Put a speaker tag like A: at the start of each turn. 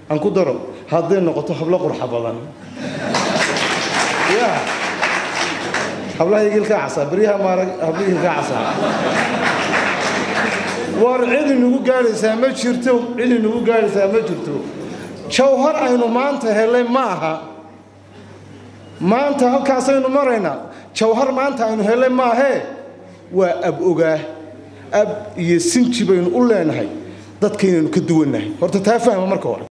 A: aan ku daro hadday noqoto hablo qurxa badan ya hablaha igilkaa casaa beryaha maarag habla igilkaa casaa war cid inagu gaadhaysaa ma jirto cid inagu gaadhaysaa ma jirto jawhar aynu maanta helay ma aha maanta halkaasaynu maraynaa jawhar maanta aynu helay maahee waa ab ogaa ab iyo sinji baynu u leenahay dadkaynaynu ka duwannahay horta taa fahma marka hore